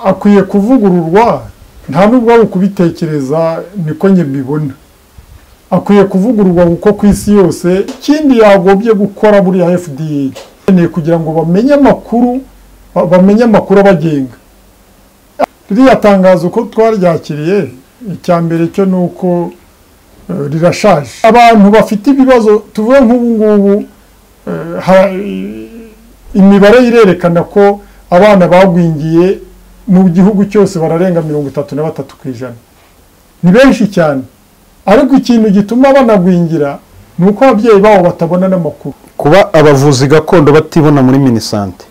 akwiye kuvugururwa nta n'ubwo waba kubitekereza niko njye mbibona akwiye kuvugururwa kuko ku isi yose ikindi yagombye gukora buriya fda ni kugira ngo bamenye amakuru bamenye amakuru abagenga ririya tangazo ko twaryakiriye icya mbere cyo ni uko rirashaje abantu bafite ibibazo tuvuge nk'ubu ngubu imibare irerekana ko abana bagwingiye mu gihugu cyose bararenga mirongo itatu na batatu ku ijana ni benshi cyane ariko ikintu gituma banagwingira ni uko ababyeyi babo batabona n'amakuru kuba abavuzi gakondo batibona muri minisante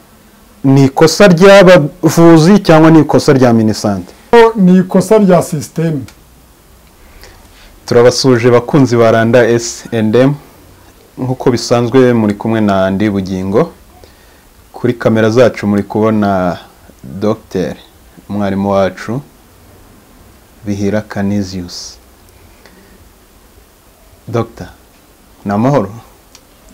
ni ikosa ry'abavuzi cyangwa ni ikosa rya minisante ni ikosa rya sisiteme turabasuje bakunzi ba randa S&M nk'uko bisanzwe muri kumwe na Andy Bugingo kuri kamera zacu muri kubona Dr umwarimu wacu Bihira Canisius Dr ni amahoro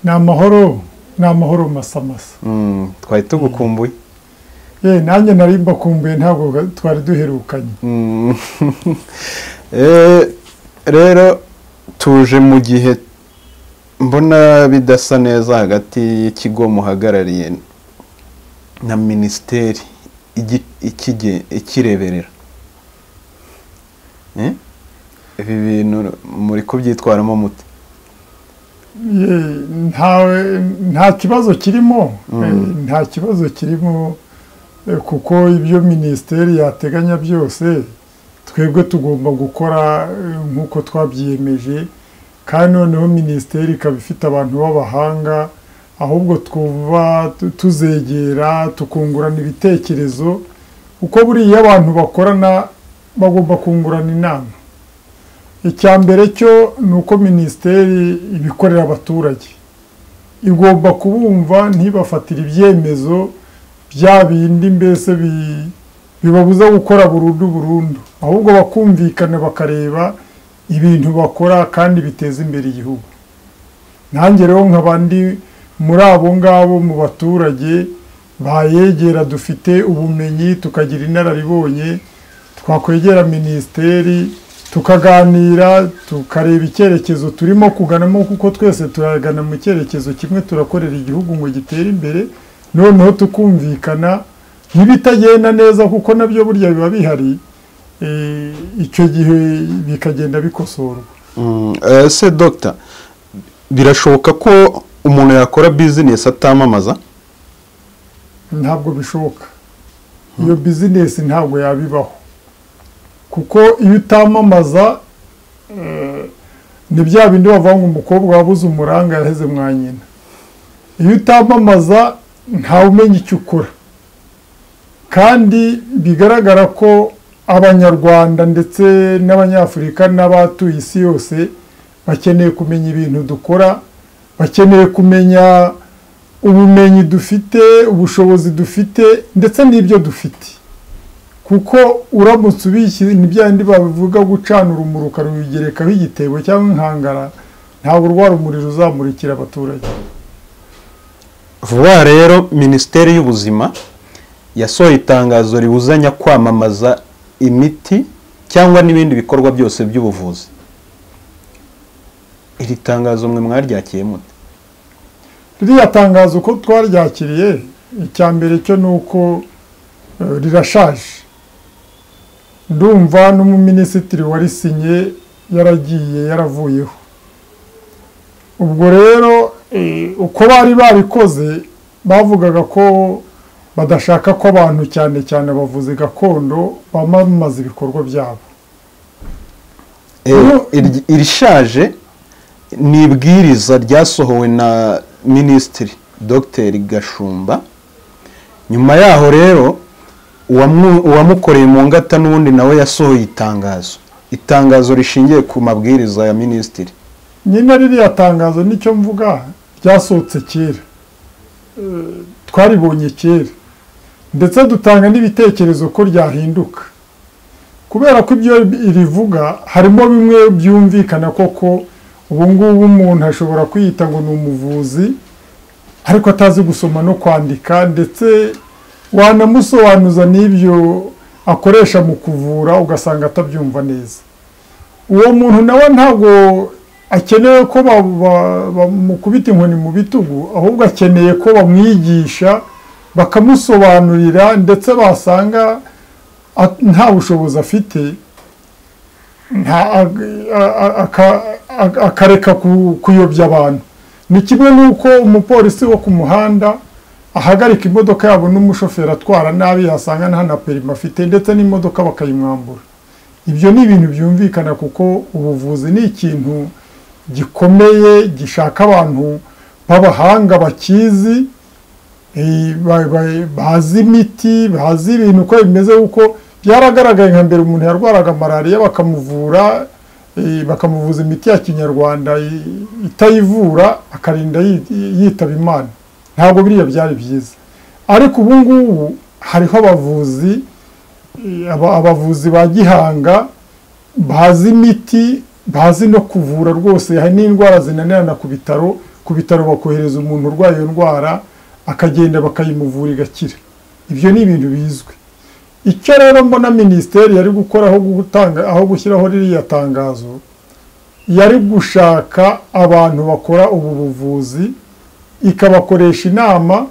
ni amahoro ni amahoro masamasa Mm, twari tugukumbuye ye nanjye nari mbakumbuye ntabwo twari duherukanye Mm. Eh, rero tuje mu gihe mbona bidasa neza hagati y'ikigo muhagarariye na minisiteri igi- ikige- ikireberera Eh? ibi bintu muri kubyitwaramo mute Ye, ntawe- nta kibazo kirimo Eh, nta kibazo kirimo eh, kuko ibyo minisiteri yateganya byose twebwe tugomba gukora eh, nk'uko twabyiyemeje kandi noneho minisiteri ikaba ifite abantu b'abahanga ahubwo twuba tu- tuzegera tukungurana ibitekerezo kuko buriya abantu bakorana bagomba kungurana inama icya mbere cyo ni uko minisiteri ibikorera abaturage igomba kubumva ntibafatire ibyemezo bya bindi mbese bi- bibabuza gukora burundu burundu ahubwo bakumvikana bakareba ibintu bakora kandi biteza imbere igihugu nanjye rero nka bandi muri abo ngabo mu baturage bayegera dufite ubumenyi tukagira inararibonye twakwegera minisiteri tukaganira tukareba icyerekezo turimo kuganamo kuko twese turagana mu cyerekezo kimwe turakorera igihugu ngo gitere imbere noneho tukumvikana nk'ibitagenda neza kuko nabyo burya biba bihari eh, icyo gihe bikagenda bikosorwa Mm, eh, se dogita birashoboka ko umuntu yakora bizinesi atamamaza ntabwo bishoboka iyo bizinesi ntabwo yabibaho kuko iyo utamamaza eh, ni bya bindi bavuga ngo umukobwa wabuze umuranga yaheze mwa nyina iyo utamamaza ntawe umenya icyo ukora kandi bigaragara ko abanyarwanda ndetse n'abanyafurika n'abatuye isi yose bakeneye kumenya ibintu dukora bakeneye kumenya ubumenyi dufite ubushobozi dufite ndetse n'ibyo dufite kuko uramutse ubishyize ni bya bindi babivuga gucana urumuri ukarugerekaho igitebo cyangwa inkangara ntabwo rwa rumuri ruzamurikira abaturage vuba aha rero minisiteri y'ubuzima yasohoye itangazo ribuzanya kwamamaza imiti cyangwa n'ibindi bikorwa byose by'ubuvuzi iri tangazo mwe mwaryakiye mute ririya tangazo ko twaryakiriye icya mbere cyo ni uko eh, rirashaje ndumva n'umuminisitiri warisinye yaragiye yaravuyeho ubwo rero eh, uko bari barikoze bavugaga ko badashaka ko abantu cyane cyane abavuzi gakondo bamamaza ibikorwa byabo Eh, iri- irishaje ni ibwiriza ryasohowe na minisitiri dogiteri gashumba nyuma yaho rero uwamu- uwamukoreye mu ngata n'ubundi nawe yasohoye itangazo itangazo rishingiye ku mabwiriza ya minisitiri nyine ririya tangazo nicyo mvuga ryasohotse kera Eh, twaribonye kera ndetse dutanga n'ibitekerezo ko ryahinduka kubera ko ibyo rivuga harimo bimwe byumvikana koko ubu ngubu umuntu ashobora kwiyita ngo ni umuvuzi ariko atazi gusoma no kwandika ndetse wanamusobanuza n'ibyo akoresha mu kuvura ugasanga atabyumva neza uwo muntu nawe ntabwo akeneye ko bamukubita inkoni mu bitugu ahubwo akeneye ko bamwigisha bakamusobanurira ndetse basanga nta bushobozi afite akareka kuyobya abantu ni kimwe n'uko umupolisi wo ku muhanda ahagarika imodoka yabo n'umushoferi atwara nabi yasanga nta na perima afite ndetse n'imodoka bakayimwambura ibyo ni ibintu byumvikana kuko ubuvuzi ni ikintu gikomeye gishaka abantu b'abahanga bakizi bazi imiti bazi ibintu uko bimeze kuko byaragaragaye nka mbere umuntu yarwaraga malariya bakamuvura bakamuvuza imiti ya kinyarwanda itayivura akarinda yitaba imana ntabwo biriya byari byiza ariko ubu ngubu hariho abavuzi abavuzi ba gihanga bazi imiti bazi no kuvura rwose hari n'indwara zinanirana ku bitaro ku bitaro bakohereza umuntu urwaye iyo ndwara akagenda bakayimuvura igakira ibyo ni ibintu bizwi icyo rero mbona minisiteri yari gukora aho gushyiraho ririya tangazo yari gushaka abantu bakora ubu buvuzi ikabakoresha inama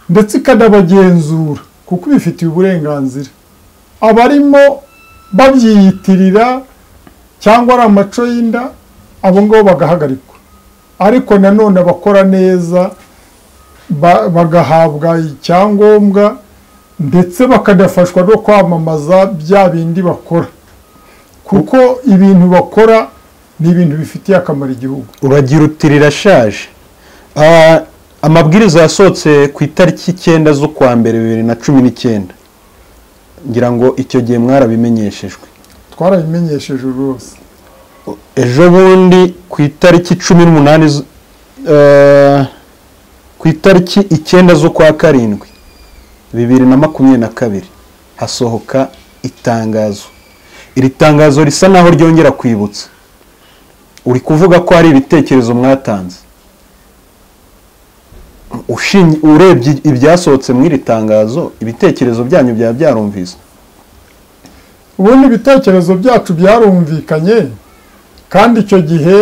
ndetse ikanabagenzura kuko ibifitiye uburenganzira abarimo babyiyitirira cyangwa ari amaco y'inda abo ngabo bagahagarikwa ariko nanone abakora neza bagahabwa icyangombwa ndetse bakanafashwa no kwamamaza bya bindi bakora kuko ibintu bakora ni ibintu bifitiye akamaro igihugu uragira uti rirashaje amabwiriza yasohotse ku itariki icyenda z'ukwa mbere bibiri na cumi n'icyenda ngira ngo icyo gihe mwarabimenyeshejwe twarabimenyesheje rwose ejo bundi ku itariki cumi n'umunani ku itariki icyenda z'ukwa karindwi bibiri na makumyabiri na kabiri hasohoka itangazo iri tangazo risa naho ryongera kwibutsa uri kuvuga ko hari ibitekerezo mwatanze urebye ibyasohotse muri iri tangazo ibitekerezo byanyu byaba byarumvise ubundi ibitekerezo byacu byarumvikanye kandi icyo gihe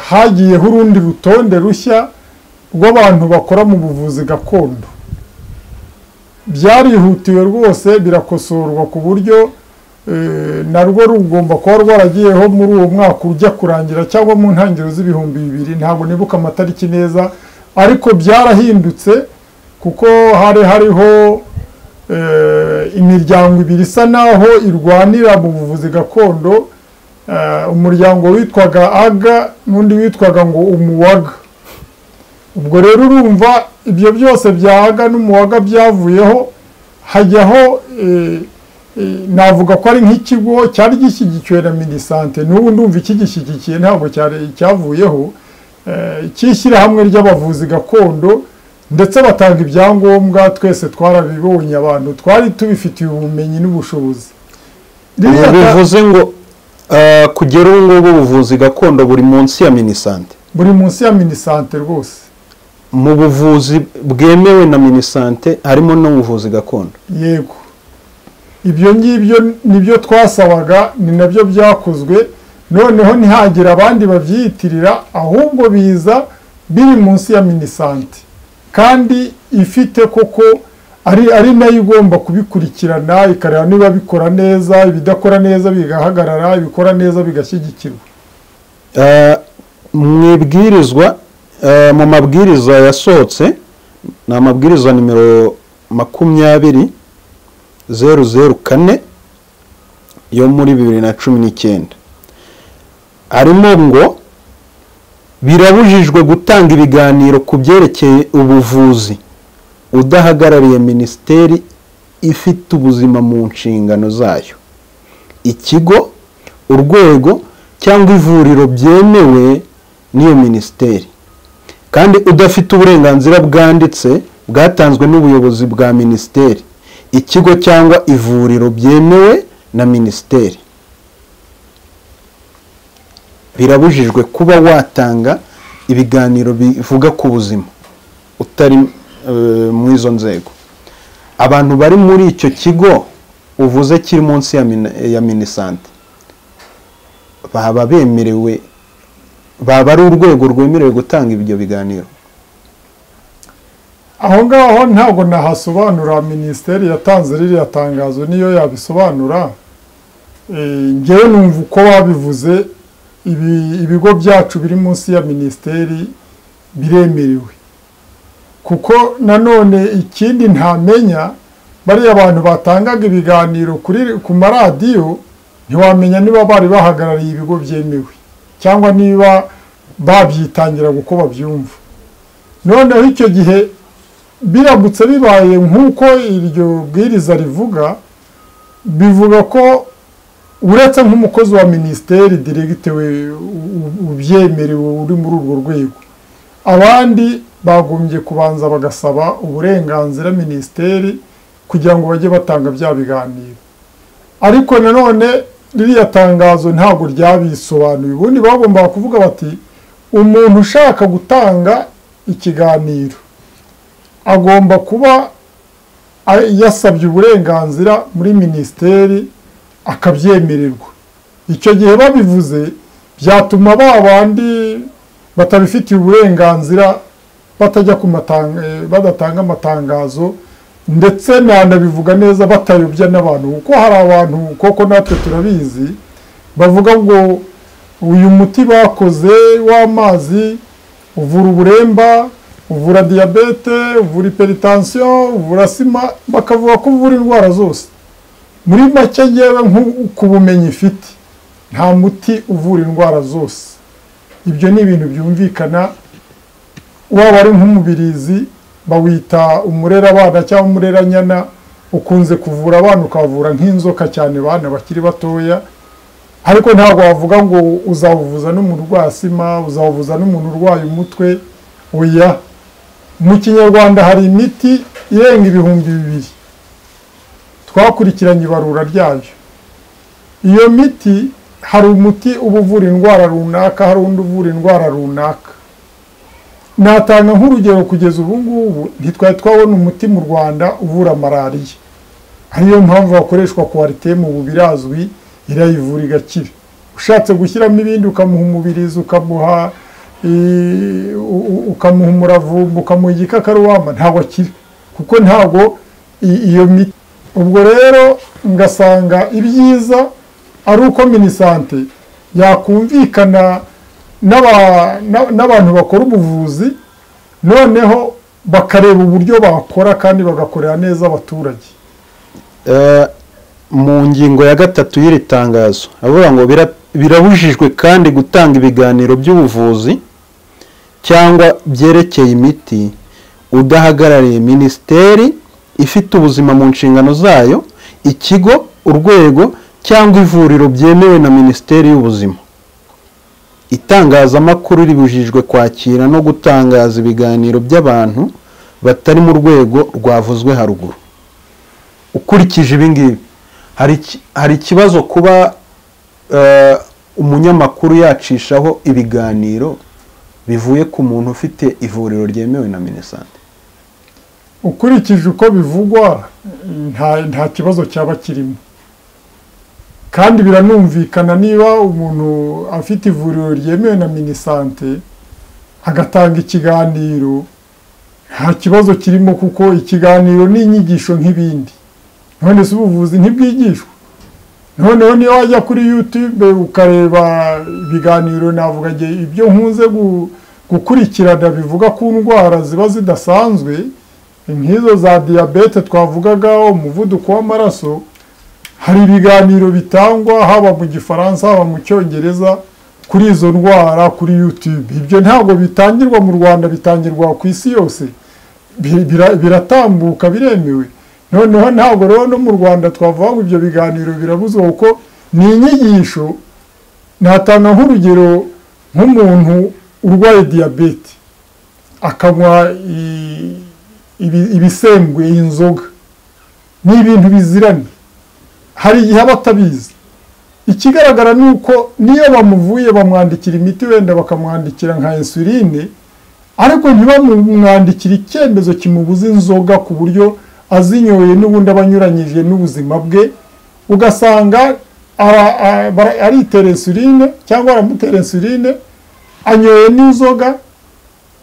hagiyeho urundi rutonde rushya rw'abantu bakora mu buvuzi gakondo byarihutiwe rwose birakosorwa ku buryo narwo rugomba kuba rwaragiyeho muri uwo mwaka ujya kurangira cyangwa mu ntangiriro z'ibihumbi bibiri ntabwo nibuka amatariki neza ariko byarahindutse kuko hari hariho imiryango ibiri isa naho irwanira mu buvuzi gakondo umuryango witwaga aga n'undi witwaga ngo umuwaga ubwo rero urumva ibyo byose bya aga n'umuwaga byavuyeho hajyaho navuga ko ari nk'ikigo cyari gishyigikiwe na minisante n'ubu ndumva ikigishyigikiye ntabwo cyavuyeho cy'ishyirahamwe ry'abavuzi gakondo ndetse batanga ibyangombwa twese twarabibonye abantu twari tubifitiye ubumenyi n'ubushobozi bivuze ngo kugera ubu ngubu ubuvuzi gakondo buri munsi ya minisante buri munsi ya minisante rwose mu buvuzi bwemewe na minisante harimo n'ubuvuzi gakondo yego ibyo ngibyo nibyo twasabaga ni nabyo byakozwe noneho ntihagire abandi babyiyitirira ahubwo biza biri munsi ya minisante kandi ifite koko ari ari nayo igomba kubikurikirana ikareba niba bikora neza ibidakora neza bigahagarara ibikora neza bigashyigikirwa mu ibwirizwa mu mabwiriza yasohotse ni amabwiriza nimero makumyabiri zeru zeru kane yo muri bibiri na cumi n'icyenda harimo ngo birabujijwe gutanga ibiganiro ku byerekeye ubuvuzi udahagarariye minisiteri ifite ubuzima mu nshingano zayo ikigo urwego cyangwa ivuriro byemewe n'iyo minisiteri kandi udafite uburenganzira bwanditse bwatanzwe n'ubuyobozi bwa minisiteri ikigo cyangwa ivuriro byemewe na minisiteri birabujijwe kuba watanga ibiganiro bivuga ku buzima utari muri izo nzego abantu bari muri icyo kigo uvuze kiri munsi ya mini- ya minisante baba bemerewe baba ari urwego rwemerewe gutanga ibyo biganiro aho ngaho ntabwo nahasobanura minisiteri yatanze ririya tangazo niyo yabisobanura Eh, ngewe numva uko babivuze ibi- ibigo byacu biri munsi ya minisiteri biremerewe kuko nanone ikindi ntamenya bariya abantu batangaga ibiganiro kuri ku maradiyo ntiwamenya niba bari bahagarariye ibigo byemewe cyangwa niba babyitangiraga uko babyumva noneho icyo gihe biramutse bibaye nk'uko iryo bwiriza rivuga bivuga ko uretse nk'umukozi wa minisiteri diregite we u- u- ubyemerewe uri muri urwo rwego abandi bagombye kubanza bagasaba uburenganzira minisiteri kugira ngo bajye batanga bya biganiro ariko nanone ririya tangazo ntabwo ryabisobanuye ubundi bagombaga kuvuga bati umuntu ushaka gutanga ikiganiro agomba kuba a- yasabye uburenganzira muri minisiteri akabyemererwa icyo gihe babivuze byatuma ba bandi batabifitiye uburenganzira batajya ku matanga eh, badatanga amatangazo ndetse nanabivuga neza batayobya n'abantu kuko hari abantu koko natwe turabizi bavuga ngo uyu muti bakoze w'amazi uvura uburemba uvura diyabete uvura iperitansiyo uvura sima bakavuga ko uvura indwara zose muri make ngewe nku- ku bumenyi ifite nta muti uvura indwara zose ibyo ni ibintu byumvikana waba ari nk'umubirizi bawita umurera abana cyangwa umureranyana ukunze kuvura abana ukavura nk'inzoka cyane abana bakiri batoya ariko ntabwo wavuga ngo uzawuvuza n'umuntu urwaye sima uzawuvuza n'umuntu urwaye umutwe oya mu kinyarwanda hari imiti irenga ibihumbi bibiri twakurikiranye ibarura ryayo iyo miti hari umuti uba uvura indwara runaka hari undi uvura indwara runaka natanga nk'urugero kugeza ubu ngubu ntitwari twabona umuti mu rwanda uvura malariya ariyo mpamvu wakoreshwa kwaritemu ubu birazwi irayivura igakira ushatse gushyiramo ibindi ukamuha umubirizi ukamuha i- u- u- ukamuha umuravumba ukamuha igikakarubamba ntabwo akira kuko ntabwo i- iyo miti ubwo rero ngasanga ibyiza ari uko minisante yakumvikana n'aba- na- n'abantu bakora ubuvuzi noneho bakareba uburyo bakora kandi bagakorera neza abaturage Eh, mu ngingo ya gatatu y'iri tangazo avuga ngo "Bira- birabujijwe kandi gutanga ibiganiro by'ubuvuzi cyangwa byerekeye imiti udahagarariye minisiteri ifite ubuzima mu nshingano zayo ikigo urwego cyangwa ivuriro byemewe na minisiteri y'ubuzima itangazamakuru ribujijwe kwakira no gutangaza ibiganiro by'abantu batari mu rwego rwavuzwe haruguru ukurikije ibi ngibi hari iki- hari ikibazo kuba eh, umunyamakuru yacishaho ibiganiro bivuye ku muntu ufite ivuriro ryemewe na minisante ukurikije uko bivugwa nta nta kibazo cyaba kirimo kandi biranumvikana niba umuntu afite ivuriro ryemewe na minisante agatanga ikiganiro nta kibazo kirimo kuko ikiganiro ni inyigisho nk'ibindi none se ubuvuzi ntibwigishwa noneho niyo wajya kuri yutube ukareba ibiganiro navuga nge- ibyo nkunze gu- gukurikirana bivuga ku ndwara ziba zidasanzwe nk'izo za diyabete twavugaga umuvuduko w'amaraso hari ibiganiro bitangwa haba mu gifaransa haba mu cyongereza kuri izo ndwara kuri yutube ibyo ntabwo bitangirwa mu rwanda bitangirwa ku isi yose Bi- bira- biratambuka biremewe noneho ntabwo rero no mu rwanda twavuga ngo ibyo biganiro birabuzwa kuko ni inyigisho natanga nk'urugero nk'umuntu urwaye diyabete akanywa i- ibi- ibisembuye inzoga ni ibintu biziranye hari igihe aba atabizi ikigaragara ni uko niyo bamuvuye bamwandikira imiti wenda bakamwandikira nka insuline ariko ntibamwandikire icyemezo kimubuza inzoga ku buryo azinyoye n'ubundi aba anyuranyije n'ubuzima bwe ugasanga aritera insuline cyangwa baramutera insuline anyoye n'inzoga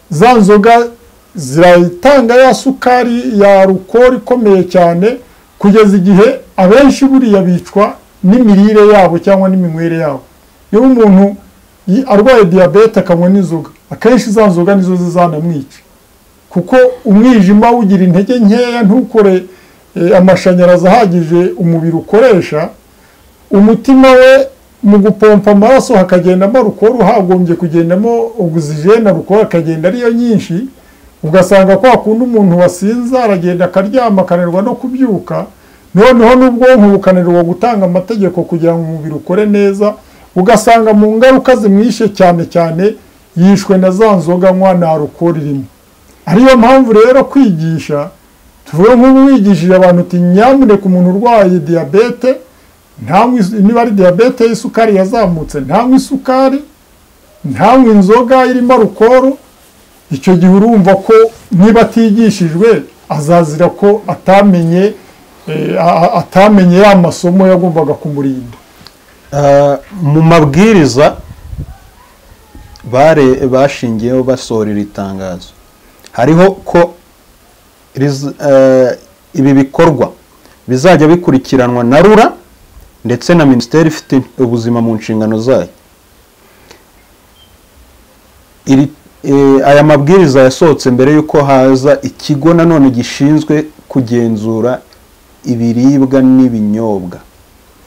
za nzoga ziratanga ya sukari ya rukoro ikomeye cyane kugeza igihe abenshi buriya bicwa n'imirire yabo cyangwa n'iminywere yabo niba umuntu arwaye diyabete akanywa n'inzoga akenshi za nzoga nizo zizanamwica kuko umwijima ugira intege nkeya ntukore amashanyarazi ahagije umubiri ukoresha umutima we mu gupompa amaraso hakagendamo rukoro hagombye kugendamo ogisijene rukoro akagenda ariyo nyinshi ugasanga kwa kundi umuntu wasinze aragenda akaryama akananirwa no kubyuka noneho n'ubwonko bukananirwa gutanga amategeko kugira ngo umubiri ukore neza ugasanga mu ngaruka zimwishe cyane cyane yishwe na za nzoga anywa nta rukoro irimo ariyo mpamvu rero kwigisha tuvuge nk'ubu wigishije abantu uti nyamuneka umuntu urwaye diyabete niba ari diyabete y'isukari yazamutse ntanywe isukari ntanywe inzoga irimo rukoro icyo gihe urumva ko niba atigishijwe azazira ko atamenye atamenye ya masomo yagombaga kumurinda mu mabwiriza bashingiyeho basohora iri tangazo hariho ko ibi bikorwa bizajya bikurikiranwa na rura ndetse na minisiteri ifite ubuzima mu nshingano zayo iri aya mabwiriza yasohotse mbere y'uko haza ikigo nanone gishinzwe kugenzura ibiribwa n'ibinyobwa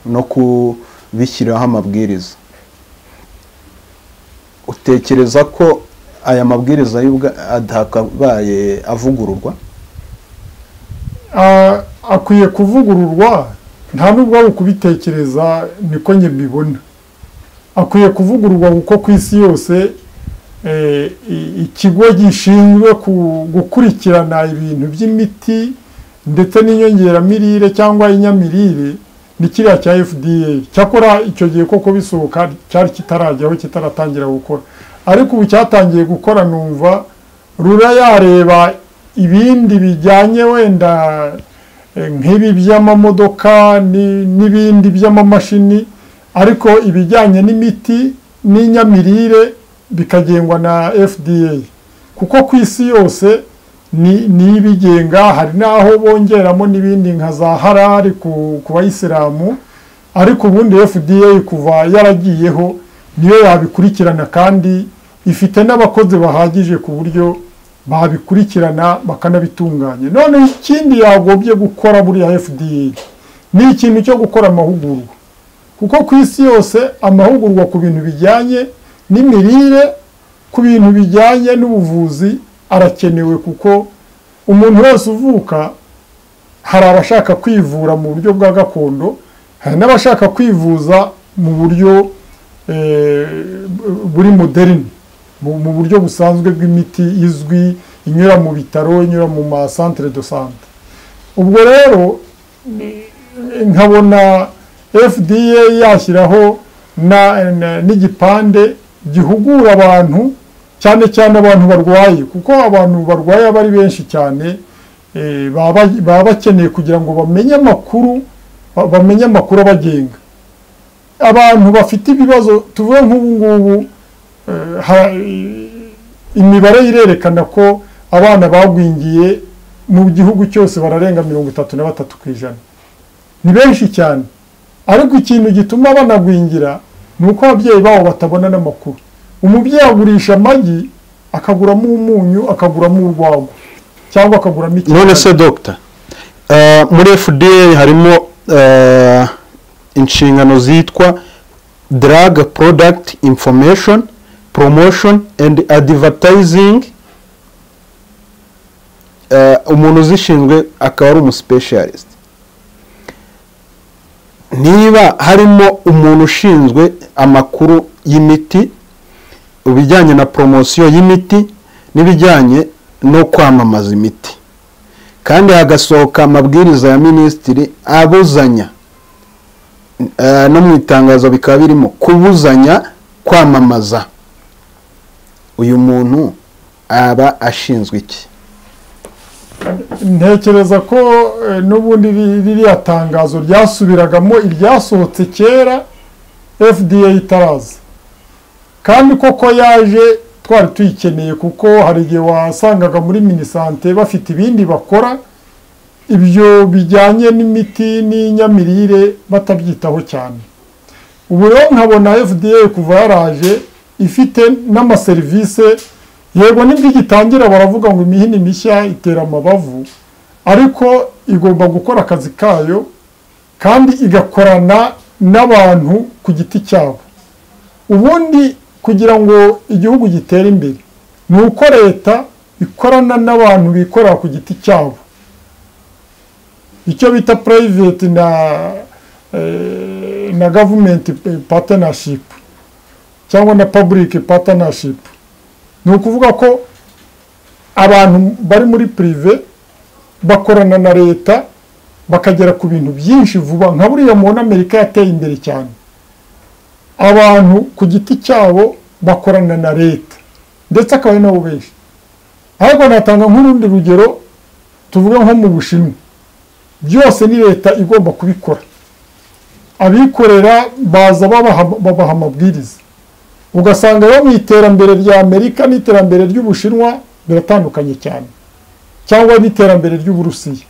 no kubishyiraho amabwiriza utekereza ko aya mabwiriza atakabaye avugururwa akwiye kuvugururwa nta nubwo ari ukubitekereza niko njye mbibona akwiye kuvugururwa kuko ku isi yose ikigo gishinzwe gukurikirana ibintu by'imiti ndetse n'inyongeramirire cyangwa inyamirire ni kiriya cya fda cyakora icyo gihe koko bisohoka cyari kitarajyaho kitaratangira gukora ariko ubu cyatangiye gukora numva rura yareba ibindi bijyanye wenda nk'ibi by'amamodoka n'ibindi by'amamashini ariko ibijyanye n'imiti n'inyamirire bikagengwa na fda kuko ku isi yose ni ibigenga hari n'aho bongeramo n'ibindi nka za harari ku bayisilamu ariko ubundi fda kuva yaragiyeho niyo yabikurikirana kandi ifite n'abakozi bahagije ku buryo babikurikirana bakanabitunganya none ikindi yagombye gukora buriya fda ni ikintu cyo gukora amahugurwa kuko ku isi yose amahugurwa ku bintu bijyanye n'imirire ku bintu bijyanye n'ubuvuzi arakenewe kuko umuntu wese uvuka hari abashaka kwivura mu buryo bwa gakondo hari n'abashaka kwivuza mu buryo buri moderini mu buryo busanzwe bw'imiti izwi inyura mu bitaro inyura mu masantire do sante ubwo rero nkabona fda yashyiraho n'igipande gihugura abantu cyane cyane abantu barwaye kuko abantu barwaye aba ari benshi cyane baba bakeneye kugira ngo bamenye amakuru bamenye amakuru abagenga abantu bafite ibibazo tuvuge nk'ubu ngubu imibare irerekana ko abana bagwingiye mu gihugu cyose bararenga mirongo itatu na batatu ku ijana ni benshi cyane ariko ikintu gituma banagwingira ni uko ababyeyi babo batabona n'amakuru umubyeyi agurisha amagi akaguramo umunyu akaguramo urwagwa cyangwa akaguramo ikintu none se dogita muri fda harimo inshingano zitwa drug product information promotion and advertising umuntu uzishinzwe akaba ari umusipesiyalisite niba harimo umuntu ushinzwe amakuru y'imiti ibijyanye na poromosiyo y'imiti n'ibijyanye no kwamamaza imiti kandi hagasohoka amabwiriza ya minisitiri abuzanya no mu itangazo bikaba birimo kubuzanya kwamamaza uyu muntu aba ashinzwe iki ntekereza ko eh, n'ubundi ri- ririya tangazo ryasubiragamo iryasohotse kera fda itaraza kandi koko yaje twari tuyikeneye kuko hari igihe wasangaga muri minisante bafite ibindi bakora ibyo bijyanye n'imiti n'inyamirire batabyitaho cyane ubu rero nkabona fda kuva yaraje ifite n'amaserivisi yego nibwo igitangira baravuga ngo imihini mishya itera amabavu ariko igomba gukora akazi kayo kandi igakorana n'abantu ku giti cyabo ubundi kugira ngo igihugu gitere imbere ni uko leta ikorana n'abantu bikorera ku giti cyabo icyo bita private na eh, na government partnership cyangwa na public partnership ni ukuvuga ko abantu bari muri pirive bakorana na leta bakagera ku bintu byinshi vuba nka buriya mubona amerika yateye imbere cyane abantu ku giti cyabo bakorana na leta ndetse akaba ari nabo benshi ariko natanga nk'urundi rugero tuvuge nko mu bushinwa byose ni leta igomba kubikora abikorera baza babaha- babaha amabwiriza ugasanga rero mu iterambere rya amerika n'iterambere ry'ubushinwa biratandukanye cyane cyangwa n'iterambere ry'uburusiya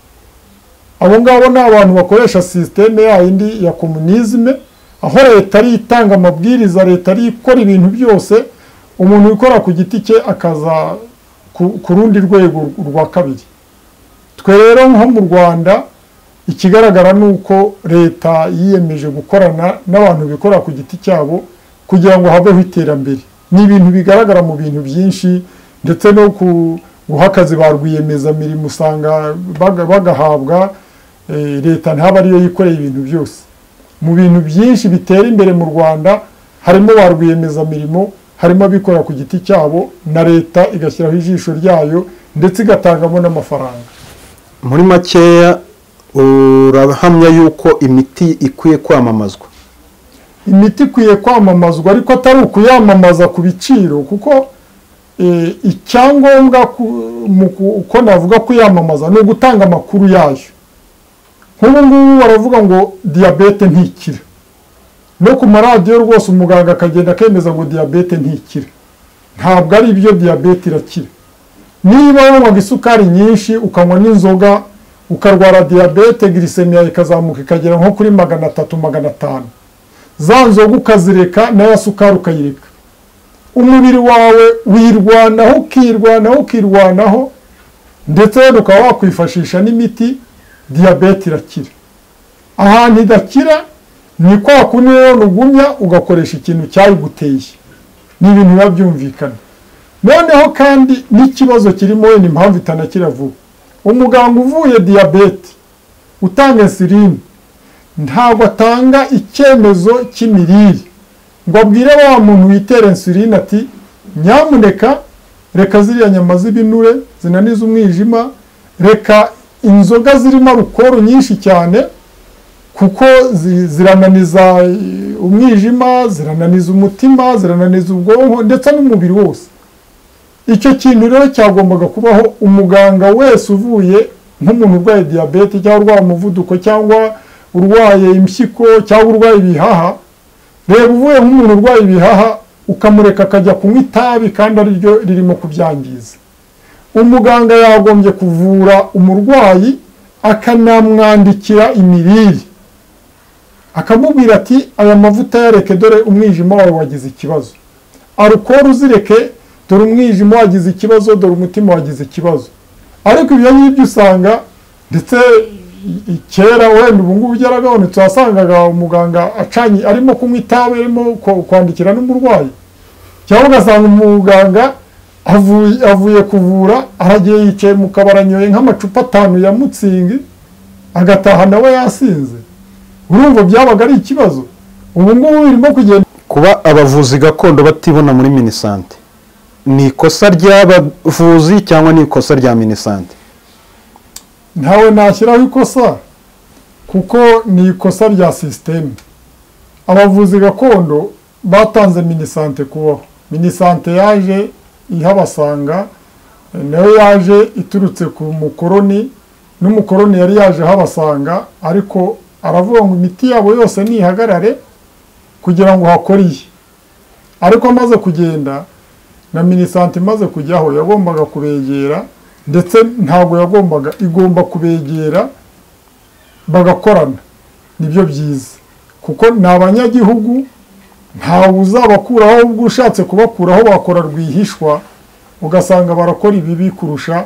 abo ngabo ni abantu bakoresha sisiteme yayindi ya komunizme aho leta ariyo itanga amabwiriza leta ariyo ikora ibintu byose umuntu wikora ku giti cye akaza ku- ku rundi rwego rwa kabiri twe rero nko mu rwanda ikigaragara ni uko leta yiyemeje gukorana n'abantu bikorera ku giti cyabo kugira ngo habeho iterambere ni ibintu bigaragara mu bintu byinshi ndetse no ku- guha akazi ba rwiyemezamirimo usanga baga- bagahabwa eh, leta ntabe ariyo yikoreye ibintu byose mu bintu byinshi bitera imbere mu rwanda harimo ba rwiyemezamirimo harimo abikorera ku giti cyabo na leta igashyiraho ijisho ryayo ndetse igatangamo n'amafaranga muri makeya urahamya yuko imiti ikwiye kwamamazwa imiti ikwiye kwamamazwa ariko atari ukuyamamaza ku biciro kuko eh, icyangombwa ku- mu ku- uko navuga kuyamamaza ni ugutanga amakuru yayo nk'ubu ngubu baravuga ngo diyabete ntikira no ku maradiyo rwose umuganga akagenda akemeza ngo diyabete ntikira ntabwo ari ibyo diyabete irakira niba wanywaga isukari nyinshi ukanywa n'inzoga ukarwara diyabete girisemiya ikazamuka ikagera nko kuri magana atatu magana atanu za nzoga ukazireka na ya sukari ukayireka umubiri wawe wirwanaho ukirwanaho ukirwanaho ndetse wenda ukaba wakwifashisha n'imiti diyabete irakira ahantu idakira ni kwa kundi rero nugumya ugakoresha ikintu cyayiguteye ni ibintu biba byumvikana noneho kandi n'ikibazo kirimo wenda impamvu itanakira vuba umuganga uvuye diyabete utanga insulini ntabwo atanga icyemezo cy'imirire ngo abwire wa muntu witera insulin ati nyamuneka reka ziriya nyama z'ibinure zinaniza umwijima reka inzoga zirimo alukoro nyinshi cyane kuko zi- zirananiza eh, umwijima zirananiza umutima zirananiza ubwonko ndetse n'umubiri wose icyo kintu rero cyagombaga kubaho umuganga wese uvuye nk'umuntu urwaye diyabete cyangwa urwaye umuvuduko cyangwa urwaye impyiko cyangwa urwaye ibihaha reba uvuye nk'umuntu urwaye ibihaha ukamureka akajya kunywa itabi kandi ariryo ririmo kubyangiza umuganga yagombye kuvura umurwayi akanamwandikira imirire akamubwira ati aya mavuta yareke dore umwijima wawe wagize ikibazo arukoro uzireke dore umwijima wagize ikibazo dore umutima wagize ikibazo ariko ibyo ngibyo usanga ndetse i- i- kera wenda ubu ngubu byaragabanutse wasangaga umuganga acanye arimo kunywa itabi arimo kwa- kwandikira n'umurwayi cyangwa ugasanga umuganga avuye avuye kuvura aragiye yicaye mu kabari anyoye nk'amacupa atanu ya mutsingi agataha nawe yasinze urumva byabaga ari ikibazo ubu ngubu birimo kugenda kuba abavuzi gakondo batibona muri minisante ni ikosa ry'abavuzi cyangwa ni ikosa rya minisante ntawe nashyiraho ikosa kuko ni ikosa rya sisiteme abavuzi gakondo batanze minisante kubaho minisante yaje ihabasanga nayo yaje iturutse ku mukoroni n'umukoroni yari yaje habasanga ariko aravuga ngo imiti yabo yose ntihagarare kugira ngo hakore iye ariko amaze kugenda na minisanti imaze kujyaho yagombaga kubegera ndetse ntabwo yagombaga igomba kubegera bagakorana nibyo byiza kuko ni abanyagihugu ntawe uzabakuraho ubwo ushatse kubakuraho bakora rwihishwa ugasanga barakora ibibi kurusha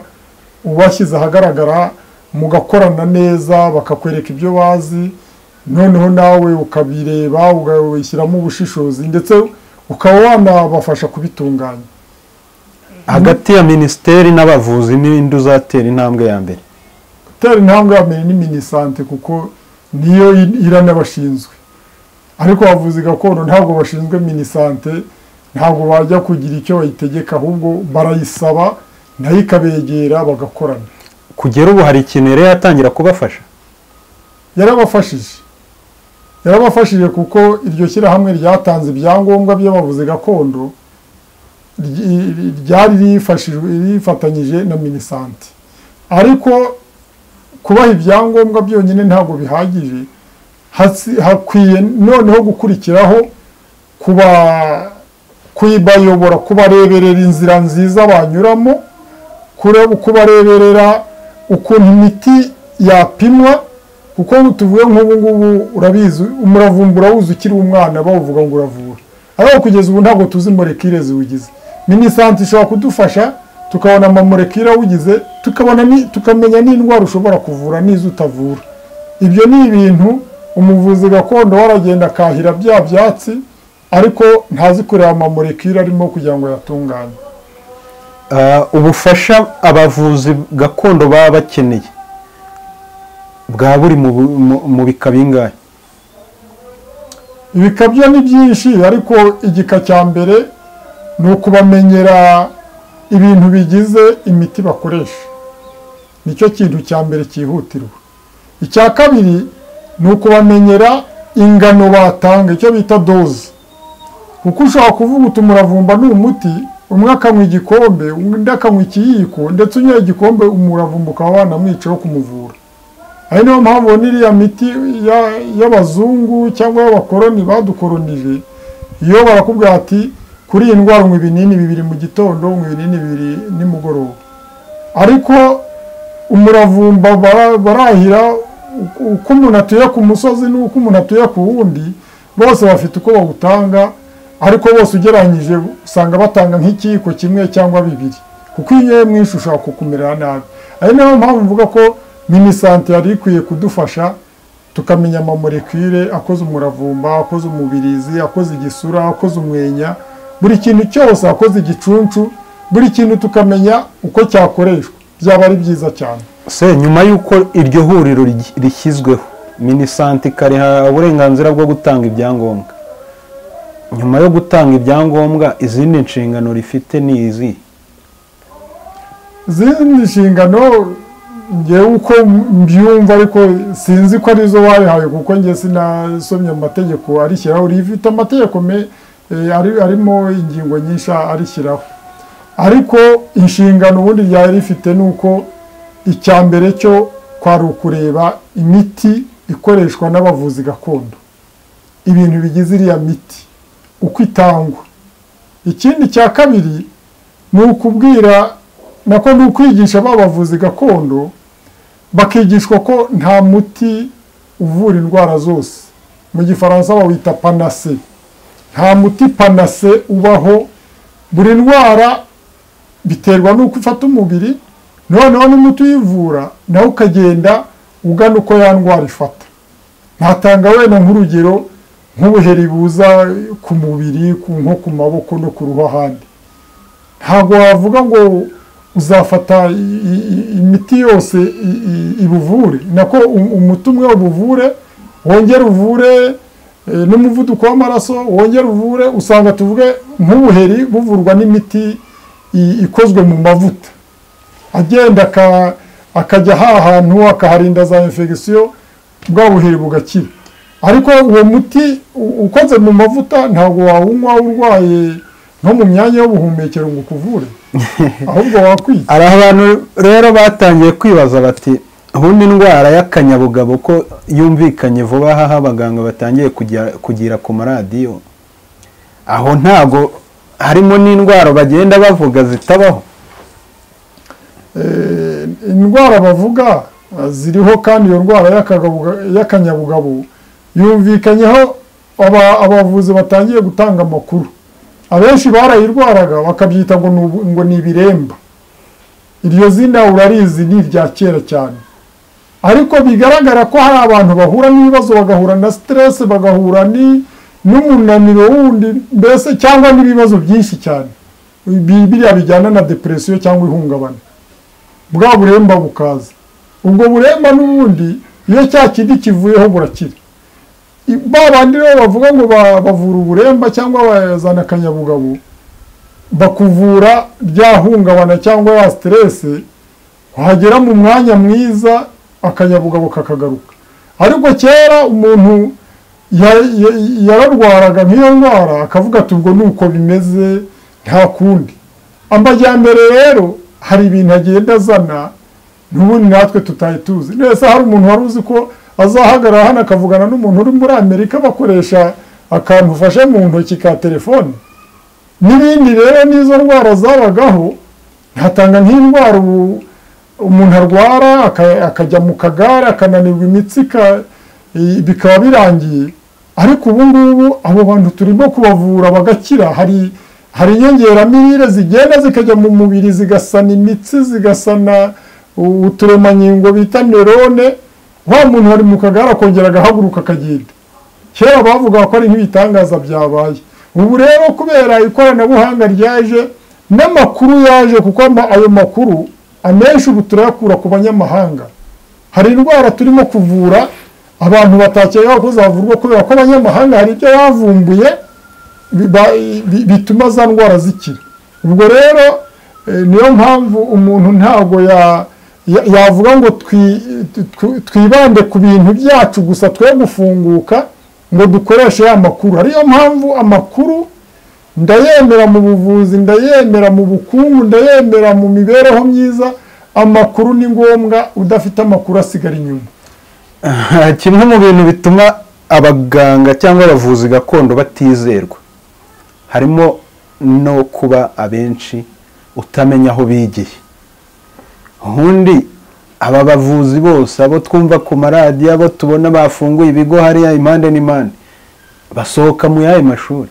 ubashyize ahagaragara mugakorana neza bakakwereka ibyo bazi noneho nawe ukabireba ugashyiramo ubushishozi ndetse ukaba wanabafasha kubitunganya hagati ya minisiteri n'abavuzi n'indi uzatera intambwe ya mbere gutera intambwe ya mbere ni minisante kuko niyo iranabashinzwe ariko abavuzi gakondo ntabwo bashinzwe minisante ntabwo bajya kugira icyo bayitegeka ahubwo barayisaba nayo ikabegera bagakorana kugera ubu hari ikintu rero yatangira kubafasha yarabafashije yarabafashije kuko iryo shyirahamwe ryatanze ibyangombwa by'abavuzi gakondo ryari rifatanyije na minisante ariko kubaha ibyangombwa byonyine ntabwo bihagije hakwiye noneho gukurikiraho kubayobora kubareberera inzira nziza banyuramo kubareberera ukuntu imiti yapimwa kuko tuvuye nk'ubu ngubu urabizi umuravumba urawuzi ukiri umwana bawuvuga ngo uravura ariko kugeza ubu ntabwo tuzi morekire ziwugize minisanti ishobora kudufasha tukabona amamorekire awugize tukamenya n'indwara ushobora kuvura n'izo utavura ibyo ni ibintu umuvuzi gakondo waragenda akahira bya byatsi ariko ntazi kureba amamorekire arimo kugira ngo yatunganye ubufasha abavuzi gakondo baba bakeneye bwa buri mu bika bingahe ibika byo ni byinshi ariko igika cya mbere ni ukubamenyera ibintu bigize imiti bakoresha nicyo kintu cya mbere cyihutirwa icya kabiri ni ukubamenyera ingano batanga icyo bita doze kuko ushobora kuvuga uti umuravumba ni umuti umwe akanywa igikombe undi akanywa ikiyiko ndetse unyoye igikombe umuravumba ukaba wanamwicaho kumuvura aho niyo mpamvu n'iriya miti y'abazungu cyangwa y'abakoroni badukoronije iyo barakubwira ati kuri iyi ndwara unywa ibinini bibiri mu gitondo unywa ibinini bibiri nimugoroba ariko umuravumba barahira uko umuntu atuye ku musozi n'uko umuntu atuye ku wundi bose bafite uko bawutanga ariko bose ugereranyije usanga batanga nk'ikiyiko kimwe cyangwa bibiri kuko iyo unyoye mwinshi ushobora kukumera nabi ari nayo mpamvu mvuga ko minisante yari ikwiye kudufasha tukamenya amamorekire akoze umuravumba akoze umubirizi akoze igisura akoze umwenya buri kintu cyose akoze igicuncu buri kintu tukamenya uko cyakoreshwa byaba ari byiza cyane se nyuma y'uko iryo huriro rishyizweho minisanti ikariha uburenganzira bwo gutanga ibyangombwa nyuma yo gutanga ibyangombwa izindi nshingano rifite ni izi izindi nshingano ngewe uko mbyumva ariko sinzi ko arizo wayihaye kuko ngewe sinasomye amategeko arishyiraho rifite amategeko me arimo ingingo nyinshi arishyiraho ariko inshingano ubundi ryari rifite ni uko icya mbere cyo kwari ukureba imiti ikoreshwa n'abavuzi gakondo ibintu bigize iriya miti uko itangwa ikindi cya kabiri ni ukubwira nako ni ukwigisha ba bavuzi gakondo bakigishwa ko nta muti uvura indwara zose mu gifaransa bawita panase nta muti panase ubaho buri ndwara biterwa n'uko ufata umubiri noneho n'umuti uyivura nawe ukagenda ugana uko ya ndwara ifata ntatanga wenda nk'urugero nk'ubuheri buza ku mubiri nko ku maboko no ku ruhu ahandi ntabwo wavuga ngo uzafata imiti yose ibuvure nako umuti umwe ubuvure wongere uvure n'umuvuduko w'amaraso wongera uvure usanga tuvuge nk'ubuheri buvurwa n'imiti ikozwe mu mavuta agenda akajya hahantu akaharinda za infegisiyo bwa buheri bugakira ariko uwo muti ukoze mu mavuta ntabwo wawunywa urwaye nko mu myanya y'ubuhumekero ngo ukuvure ahubwo wakwita hari abantu rero batangiye kwibaza bati ubundi indwara y'akanyabugabo ko yumvikanye vuba aha abaganga batangiye kujya- kugira ku maradiyo aho ntago harimo n'indwara bagenda bavuga zitabaho Eh, indwara bavuga eh, ziriho kandi iyo ndwara y'akagabuga- y'akanyabugabo yumvikanyeho aba- abavuzi batangiye gutanga amakuru abenshi barayirwaraga bakabyita ngo ni ubu- ngo ni ibiremba iryo zina urarizi ni irya kera cyane ariko bigaragara ko hari abantu bahura n'ibibazo bagahura na siteresi bagahura ni n'umunaniro wundi mbese cyangwa n'ibibazo byinshi cyane Bi- biriya bijyana na depresiyo cyangwa ihungabana bwa buremba bukaza ubwo buremba n'ubundi iyo cya kindi kivuyeho burakira I- ba bandi rero bavuga ngo ba- bavura uburemba cyangwa bazana akanyabugabo bakuvura rya hungabana cyangwa ya siterese wagera mu mwanya mwiza akanyabugabo kakagaruka ariko kera umuntu ya- ya- yararwaraga nk'iyo ndwara akavuga ati ubwo ni uko bimeze nta kundi amajyambere rero hari ibintu agenda azana n'ubundi natwe tutari tuzi nese hari umuntu wari uzi ko azahagarara hano akavugana n'umuntu uri muri amerika bakoresha akantu ufashe mu ntoki ka telefone n'ibindi rero n'izo ndwara zabagaho ntatanga nk'indwara ubu umuntu arwara aka- akajya mu kagare akananirwa imitsi ka- i- bikaba birangiye ariko ubu ngubu abo bantu turimo kubavura bagakira hari hari inyongeramirire zigenda zikajya mu mubiri zigasana imitsi zigasana u- uturemangingo bita nerone wa muntu wari mu kagare akongera agahaguruka akagenda kera bavugaga ko ari nk'ibitangaza byabaye ubu rero kubera ikoranabuhanga ryaje n'amakuru yaje kuko ama- ayo makuru amenshi ubu turayakura ku banyamahanga hari indwara turimo kuvura abantu batakekaga ko zavurwa kubera ko abanyamahanga hari ibyo bavumbuye biba- bi- bituma za ndwara zikira ubwo rero eh, niyo mpamvu umuntu ntabwo ya- ya- yavuga ngo twi- tw- twibande ku bintu byacu gusa twe gufunguka ngo dukoreshe ya makuru ariyo mpamvu amakuru ndayemera mu buvuzi ndayemera mu bukungu ndayemera mu mibereho myiza amakuru ni ngombwa udafite amakuru asigara inyuma kimwe mu bintu bituma abaganga cyangwa abavuzi gakondo batizerwa harimo no kuba abenshi utamenya aho bigiye ubundi aba bavuzi bose abo twumva ku maradiyo abo tubona bafunguye ibigo hariya impande n'impande basohoka mu y'ayo mashuri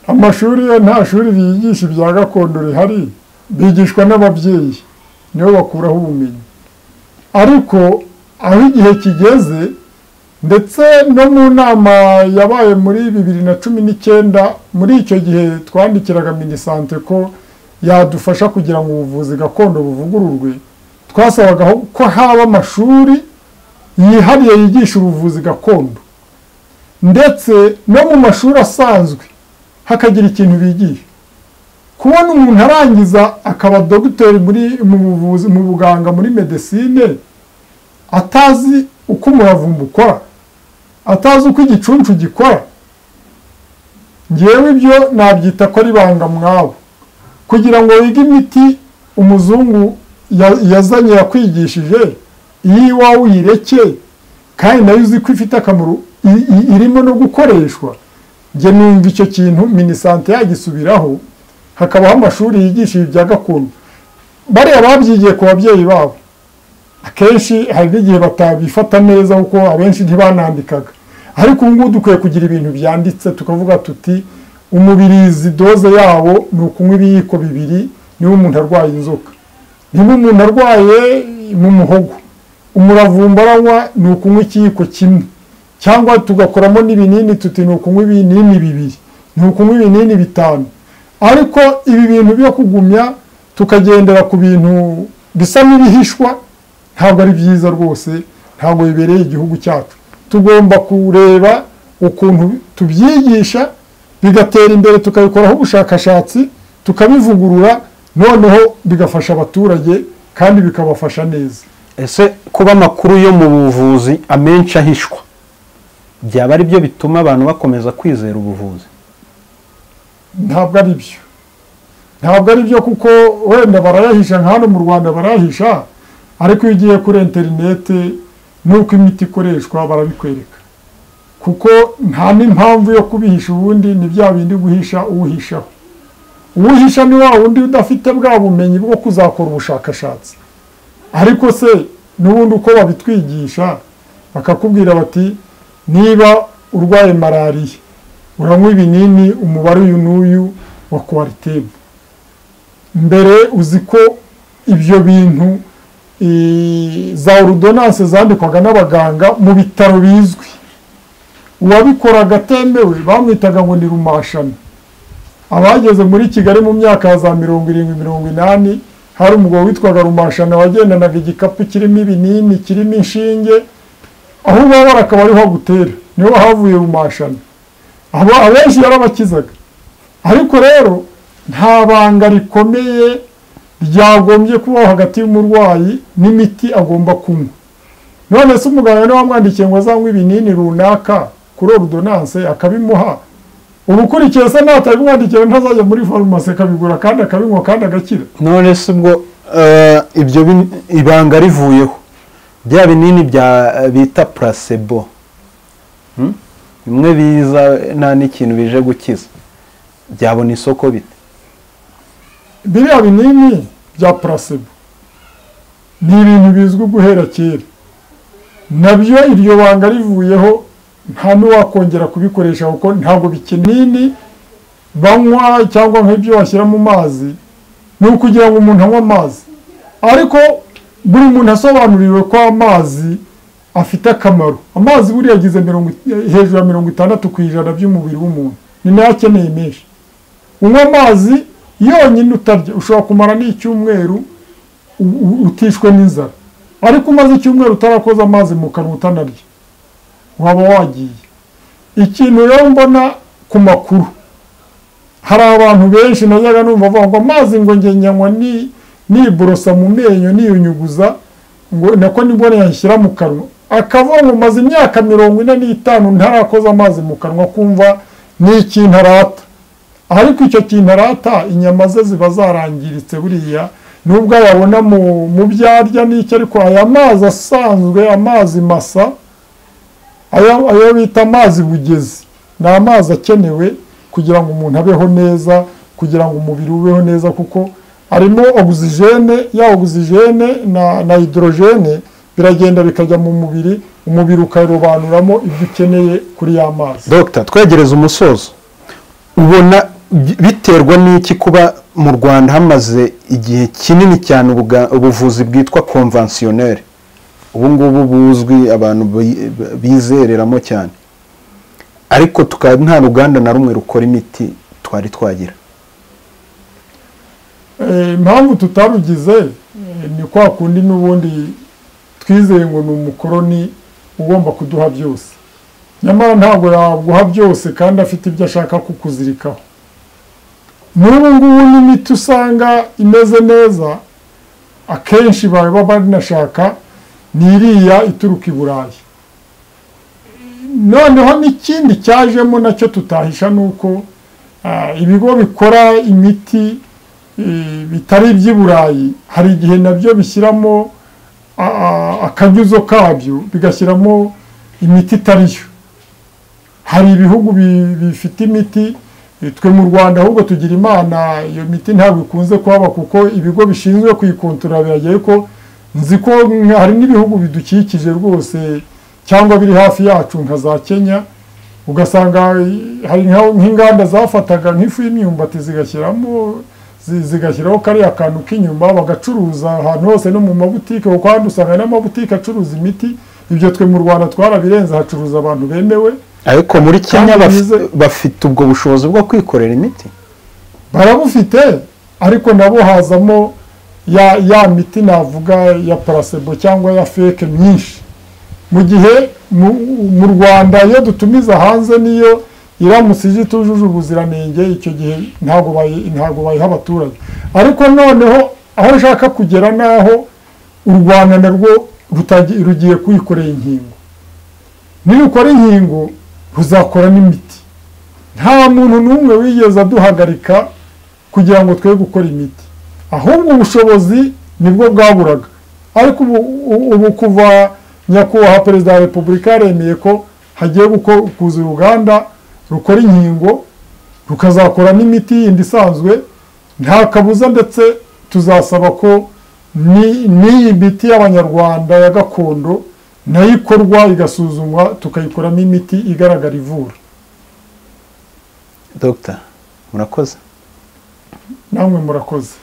amashuri yo nta shuri riyigisha ibya gakondo rihari bigishwa n'ababyeyi nibo bakuraho ubumenyi ariko aho igihe kigeze ndetse no mu nama yabaye muri bibiri na cumi n'icyenda muri icyo gihe twandikiraga minisante ko yadufasha kugira ngo ubuvuzi gakondo buvugururwe twasabaga ko haba amashuri yihariye yigisha ubuvuzi gakondo ndetse no mu mashuri asanzwe hakagira ikintu bigisha kubona umuntu arangiza akaba dogiteri muri mu buvuzi mu buganga muri medesine atazi uko umuravumba ukora atazi uko igicuncu gikora ngewe ibyo nabyita ko ari ibanga mwabo kugira ngo wige imiti umuzungu ya- yazanye yakwigishije iyo iwawe uyireke kandi nayo uzi ko ifite akamaro i- i- irimo no gukoreshwa njye numva icyo kintu minisante yagisubiraho hakabaho amashuri yigisha ibi bya gakondo bariya babyigiye ku babyeyi babo akenshi hari n'igihe batabifata neza kuko abenshi ntibanandikaga ariko ubu ngubu dukwiye kugira ibintu byanditse tukavuga tuti umubirizi doze yawo ni ukunywa ibiyiko bibiri niba umuntu arwaye inzoka niba umuntu arwaye mu muhogo umuravumba aranywa ni ukunywa ikiyiko kimwe cyangwa tugakoramo n'ibinini tuti ni ukunywa ibinini bibiri ni ukunywa ibinini bitanu ariko ibi bintu byo kugumya tukagendera ku bintu bisa n'ibihishwa ntabwo ari byiza rwose ntabwo bibereye igihugu cyacu tugomba kureba ukuntu tubyigisha bigatera imbere tukabikoraho ubushakashatsi tukabivugurura noneho bigafasha abaturage kandi bikabafasha neza ese kuba amakuru yo mu buvuzi amenshi ahishwa byaba ari byo bituma abantu bakomeza kwizera ubuvuzi ntabwo ari byo ntabwo ari byo kuko wenda barayahisha nka hano mu rwanda barayahisha ariko iyo ugiye kuri interinete n'uko imiti ikoreshwa barabikwereka kuko nta n'impamvu yo kubihisha ubundi ni bya bindi guhisha uwuhishaho uwuhisha ni wa wundi udafite bwa bumenyi bwo kuzakora ubushakashatsi ariko se n'ubundi uko babitwigisha bakakubwira bati niba urwaye malariya uranywa ibinini umubare uyu n'uyu wa kuwaritemu mbere uzi ko ibyo bintu za orudonanse zandikwaga n'abaganga mu bitaro bizwi uwabikoraga atemewe bamwitaga ngo ni rumashana abageze muri kigali mu myaka ya za mirongo irindwi mirongo inani hari umugabo witwaga rumashana wagendanaga igikapu kirimo ibinini kirimo inshinge aho ubabara akaba ariho agutera niho havuye rumashana abenshi yarabakizaga ariko rero nta banga rikomeye ryagombye kubaho hagati y'umurwayi n'imiti agomba kunywa none se umuganga niba wamwandikiye ngo azanywe ibinini runaka kuri orudonanse akabimuha uba ukurikiye se natabimwandikiye ntazajya muri farumasi akabigura kandi akabinywa kandi agakira none se ubwo eh, ibyo bin- ibanga rivuyeho bya binini bya bita placebo Hmm? bimwe biza nta n'ikintu bije gukiza byabona isoko bite biriya binini bya placebo ni ibintu bizwi guhera kera nabyo iryo banga rivuyeho nta n'uwakongera kubikoresha kuko ntabwo bikinini banywa cyangwa nk'ibyo bashyira mu mazi ni ukugira ngo umuntu anywe amazi ariko buri muntu asobanuriwe ko amazi afite akamaro amazi buriya agize mirongo i- hejuru ya mirongo itandatu ku ijana by'umubiri w'umuntu ni nayo akeneye menshi unywa amazi yonyine utarya ushobora kumara n'icyumweru u- u- utishwe n'inzara ariko umaze icyumweru utarakoza amazi mu kanwa utanarya waba wagiye ikintu rero mbona ku makuru hari abantu benshi najyaga numva bavuga ngo amazi ngo njye nyanywa ni niborosa mu menyo niyunyuguza ngo nako nibwo yashyira mu kanwa akavuga ngo maze imyaka mirongo ine n'itanu ntarakoza amazi mu kanwa kumva ni ikintu arata ariko icyo kintu arata inyama ze ziba zarangiritse buriya nubwo yabona mu mu byo arya n'icyo ariko aya mazi asanzwe amazi masa ayo ayo bita amazi bugezi ni amazi akenewe kugira ngo umuntu abeho neza kugira ngo umubiri ubeho neza kuko arimo ogisijene ya ogisijene na na hidorojene biragenda bikajya mu mubiri umubiri ukarobanuramo ibyo ukeneye kuri ya mazi dogita twegereze umusozo ubona bi- biterwa n'iki kuba mu rwanda hamaze igihe kinini cyane ubuga- ubuvuzi bwitwa konvansiyoneri ubu ngubu buzwi abantu bi- bizereramo cyane ariko tukaba nta ruganda na rumwe rukora imiti twari twagira Eh, impamvu tutarugize eh, ni kwa kundi n'ubundi twizeye ngo ni umukoroni ugomba kuduha byose nyamara ntabwo yaguha byose kandi afite ibyo ashaka kukuzirikaho n'ubu ngubu n'imiti usanga imeze neza akenshi baba banashaka ni iriya ituruka i burayi noneho n'ikindi cyajemo nacyo tutahisha ni uko ah, ibigo bikora imiti eh, bitari iby'i burayi hari igihe nabyo bishyiramo a- a- akanyuzo kabyo bigashyiramo imiti itari yo hari ibihugu bi- bifite imiti eh, twe mu rwanda ahubwo tugira imana iyo miti ntabwo ikunze kuhaba kuko ibigo bishinzwe kuyikontorora biragiye ko nzi ko nka- hari n'ibihugu bidukikije rwose cyangwa biri hafi yacu nka za kenya ugasanga eh, hari nka- nk'inganda zafataga nk'ifu y'imyumbati zigashyiramo zi- zigashyiraho kariya kantu k'inyuma bagacuruza ahantu hose no mu mabutike kuko handi usanga n'amabutike acuruza imiti ibyo twe mu rwanda twarabirenze hacuruza abantu bemewe ariko muri kenya Kandi bafi- bize- bafite ubwo bushobozi bwo kwikorera imiti barabufite ariko nabo hazamo ya ya miti navuga ya placebo cyangwa ya feke myinshi mu gihe mu- mu rwanda iyo dutumiza hanze niyo iramutse ije itujuje ubuziranenge icyo gihe ntabwo bayi- ntabwo bayiha abaturage ariko noneho aho nshaka kugera naho u rwanda narwo rutagi- rugiye kuyikorera inkingo nirukora inkingo ruzakora n'imiti nta muntu n'umwe wigeze aduhagarika kugira ngo twe gukora imiti ahubwo ubushobozi nibwo bwaburaga ariko ubu kuva nyakubahwa perezida wa repubulika yaremeye ko hagiye kuza uruganda rukora inkingo rukazakora n'imiti yindi isanzwe nta kabuza ndetse tuzasaba ko n'iyi miti y'abanyarwanda ya gakondo nayo ikorwa igasuzumwa tukayikoramo imiti igaragara ivura dogita murakoze namwe murakoze